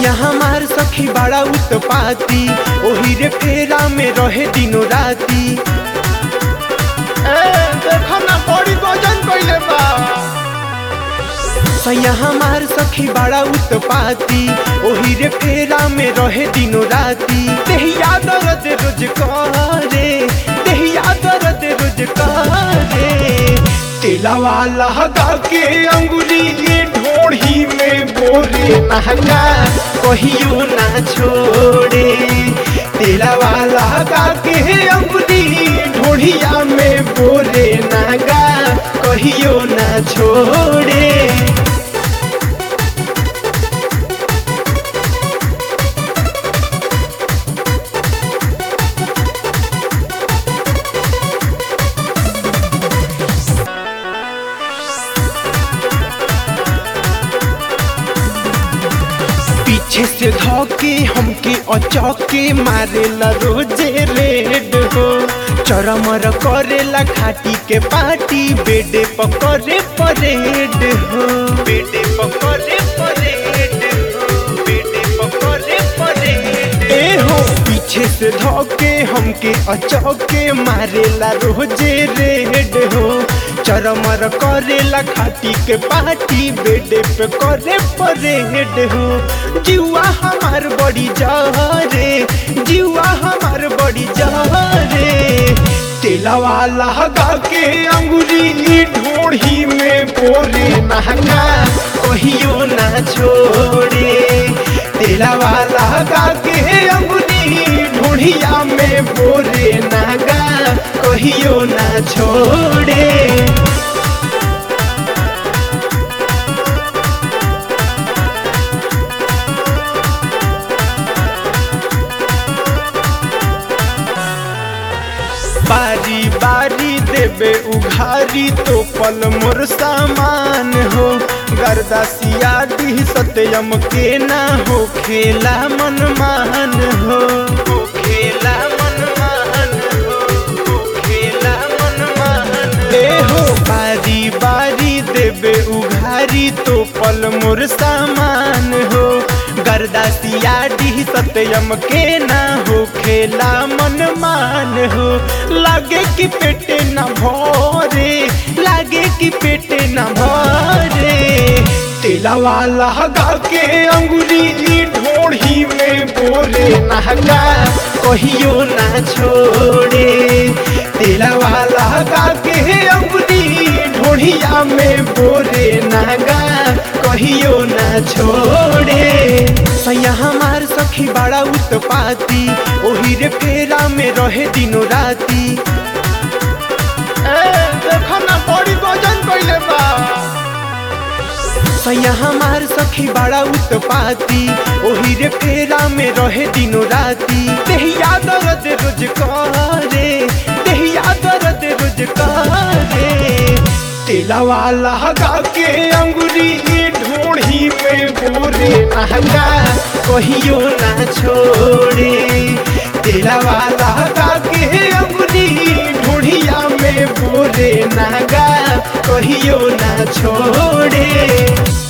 सैया हमार सखी बड़ा उत्पाती ओही रे फेरा में रहे दिनो राती ए देखो ना बड़ी वजन कइले बा सैया हमार सखी बड़ा उत्पाती ओही रे फेरा में रहे दिनो राती देहिया दर्द रोज करे देहिया दर्द रोज करे तेला वाला हगा के अंगुली ढोढ़ी में बोरे महंगा कहियो ना छोड़े तेला वाला हगा के अंगुली ढोढ़िया में बोरे नागा कहियो ना छोड़े पीछे से धोके हमके अचौके मारेला रोजे रेड हो चरमर करेला खाटी के पाटी बेडे पकड़े परेड हो बेडे पकड़े परेड हो बेडे पकड़े परेड ए हो पीछे से धोके हमके अचौके मारेला रोजे रेड हो चरमर करेला खाटी के पाटी बेडे पे करे परेड हो जीवा हमार बड़ी जहरे जीवा हमार बड़ी जहरे तेला वाला हगा के अंगुली ढोढ़ी में बोरे महंगा कहियो ना छोड़े तेला वाला हगा के अंगुली ढूढ़िया में बोरे नागा कहियो ना छोड़े बारी बारी देबे उघारी तो पल मोर सामान हो गर्दासिया दी सत्यम के ना हो खेला मन मान हो हो खेला मन मान हो हो खेला मन मान ए हो बारी बारी देबे उघारी तो पल मोर सामान हो गर्दासिया डी सत्यम के ना हो खेला मन मान हो लागे कि पेटे न भरे लागे कि पेटे न भरे तेला वाला हगा के अंगुली ढोढ़ी में बोरे महंगा कहियो ना छोड़े तेला वाला हगा के अंगुली ढोढ़िया में बोरे नागा कहियो ना छोड़े सैया हमार सखी बड़ा उत्पाती ओही रे फेरा में रहे दिनो राती ए देखो ना बड़ी वजन कइले बा सैया हमार सखी बड़ा उत्पाती ओही रे फेरा में रहे दिनो राती देहिया दर्द रोज करे देहिया दर्द रोज करे तेला वाला हगा के अंगुली ढोढ़ी में बोरे महंगा कहियो ना छोड़े तेरा वाला हगा के अंगुली ढूढ़िया में बोरे नागा कहियो ना छोड़े